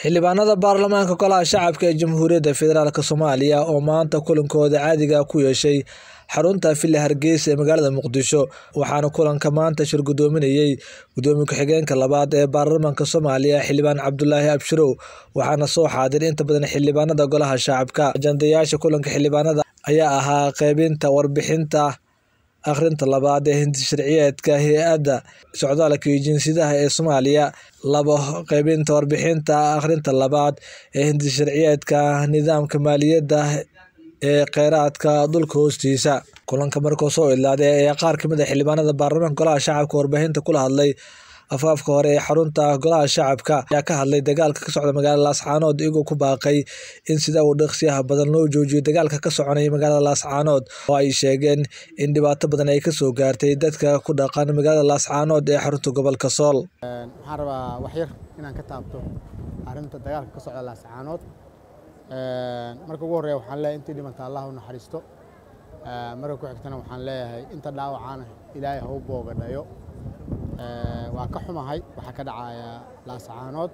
xildhibaanada baarlamaanka golaha shacabka ee jamhuuriyadda federaalk soomaaliya oo maanta kulankooda caadiga ku yeeshay xarunta villa hargeysa ee magaalada muqdisho waxaana kulanka maanta shir gudoominayey gudoomiye ku-xigeenka labaad ee baarlamaanka soomaaliya xildhibaan cabdulaahi abshirow waxaana soo xaadir inta badan xildhibaanada golaha shacabka ajandayaasha kulanka xildhibaanada ayaa ahaa qeybinta warbixinta akhrinta labaad ee hindi sharciyeedka hay-adda socdaalka iyo jinsiyadaha ee soomaaliya labo qeybinta warbixinta akhrinta labaad ee hindi sharciyeedka nidaamka maaliyadda ee kheyraadka dhulka hoostiisa kulanka markuu soo idlaaday ayaa qaar kamid a xildhibaanada baarlamaanka golaha shacabka warbaahinta kula hadlay afaafka hore ee xarunta golaha shacabka ayaa ka hadlay dagaalka ka socda magaalada laascaanood iyagoo ku baaqay in sida uu dhaqsiyaha badan loo joojiyo dagaalka ka soconaya magaalada laascaanood oo ay sheegeen in dhibaato badan ay kasoo gaartay dadka ku dhaqan magaalada laascaanood ee xarunta gobolka sool waxaan rabaa wax yar inaan ka taabto arrinta dagaalka ka socda laascaanood marka ugu horreya waxaan leeyahay intii dhimanta allah u naxariisto marka ku xigtana waxaan leeyahay inta dhaawacaana ilaahay ha u boogadhayo waa ka xumahay waxaa ka dhacaya laascaanood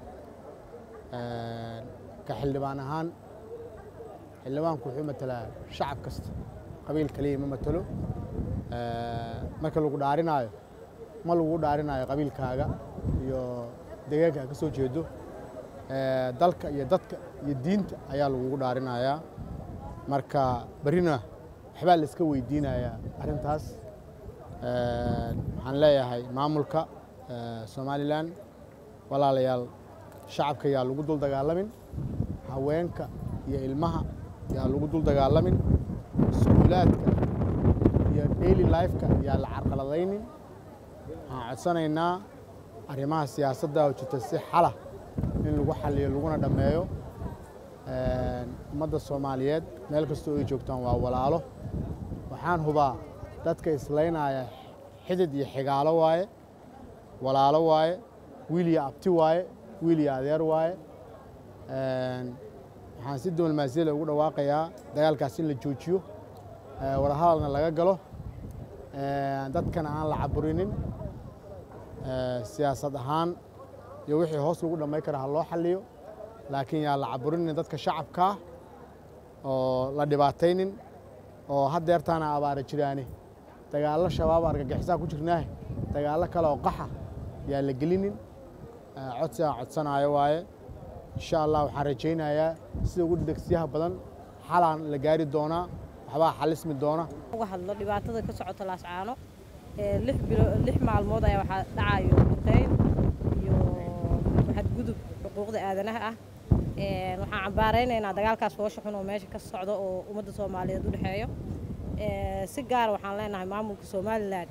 ka xildhibaan ahaan xildhibaanku wuxuu matalaa shacab kasta qabiil kaliya ma matalo marka lagu dhaarinaayo ma lagu dhaarinaayo qabiilkaaga iyo deegaanka ka soo jeedo dalka iyo dadka iyo diinta ayaa lagugu dhaarinayaa marka berrina waxbaa la iska weydiinayaa arrintaas waxaan leeyahay maamulka somalilan walaalayaal shacabka yaa lagu dul dagaalamin haweenka iyo ilmaha yaa lagu dul dagaalamin iskuulaadka iyo daily lifeka yaa la carqaladaynin waxaan codsanaynaa arrimaha siyaasadda oo jirta si xala in lagu xaliyo laguna dhammeeyo ummadda soomaaliyeed meel kastoo ay joogtaan waa walaalo waxaan hubaa dadka islaynaya xidid iyo xigaalo waaye walaalo waaye wiil iyo abti waaye wiil iyo adeer waaye waxaan si diblomaasiyada ugu dhawaaqayaa dagaalkaas in la joojiyo wadahadalna laga galo dadkana aan la caburinin siyaasad ahaan iyo wixii hoos lagu dhammayn kara ha loo xaliyo laakiin yaa la caburinin dadka shacabkaa oo la dhibaataynin oo haddeertaana abaara jiraane dagaallo shabaab argagixisaa ku jirnaahe dagaallo kale oo qaxa yaa la gelinin codsi aan codsanaayo waaye insha allah waxaan rajaynayaa sida ugu degsiyaha badan xalaan la gaari doonaa waxbaa xalismi doona uga hadlo dhibaatada ka socota laascaano lix bilo lix maalmood ayaa waxaa dhacayo duqeyn iyo xadgudub xuquuqda aadanaha ah waxaan cambaaraynaynaa dagaalkaas foosha xun oo meesha ka socda oo ummadda soomaaliyeed u dhexeeyo si gaara waxaan leenahay maamulka somalilan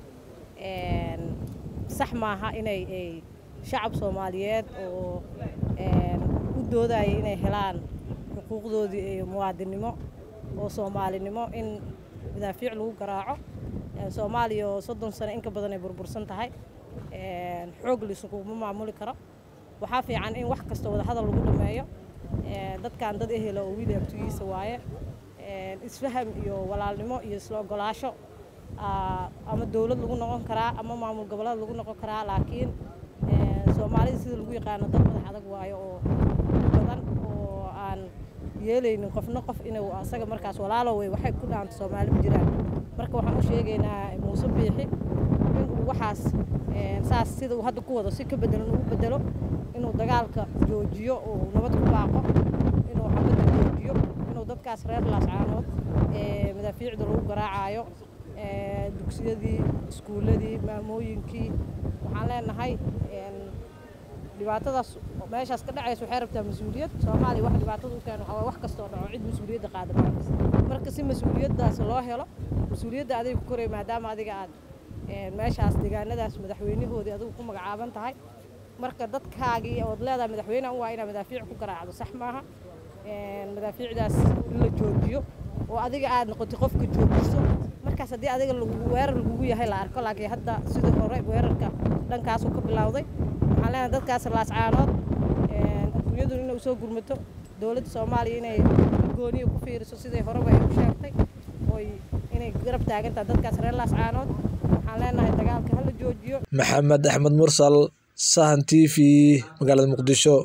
sax maaha inay shacab soomaaliyeed oo u doodaya inay helaan xuquuqdoodii iyo muwaadinnimo oo soomaalinimo in madaafiic lagu garaaco soomaaliya oo soddon sano in ka badan ay burbursan tahay xoog laisuguma maamuli karo waxaa fiican in wax kasta wadahadal lagu dhameeyo dadkan dad ehela oo wiil abtigiisa waaye isfaham iyo walaalnimo iyo isla ogolaasho ama dowlad lagu noqon karaa ama maamul goboleed lagu noqon karaa laakiin soomaalida sida lagu yaqaano dad madax adag waayo oo badan oo aan yeelaynin qofna qof inuu asaga markaas walaalo wey waxay ku dhaanto soomaali ma jiraan marka waxaan u sheegaynaa muuse biixi inuu waxaas saas sida uu hadda ku wado si ka bedelan ugu bedelo inuu dagaalka joojiyo oo nabad ku baaqo inuu xabadda joojiyo inuu dadkaas reer laascaanood madaafiicda lagu garaacayo dugsiyadii iskuulladii maamooyinkii waxaan leenahay dhibaatadaas meeshaas ka dhacaysa waxay rabtaa mas-uuliyad soomaaliya wax dhibaatada u keena waxaa wax kastoo dhaco cid mas-uuliyadda qaada maakas marka si mas-uuliyaddaas loo helo mas-uuliyadda adiga ku koraya maadaama adiga aad meeshaas deegaanadaas madaxweynahoodii adigu ku magacaaban tahay marka dadkaagii ood leedahay madaxweyneha u waa inaa madaafiic ku garaacdo sax maaha madaafiicdaas in la joojiyo oo adiga aad noqotay qofka joojiso markaas haddii adiga weerar lagugu yahay la arko laakiin hadda sidii hore weerarka dhankaasuu ka bilowday waxaan leenahay dadkaas laascaanood adduunyadu inay soo gurmato dowladda soomaaliya inay gooniya ku fiiriso siday horeba ay u sheegtay oy inay garab taagantaha dadkaas reer laascaanood waxaan leenahay dagaalka hala joojiyo maxamed axmed mursal sahan t v magaalada muqdisho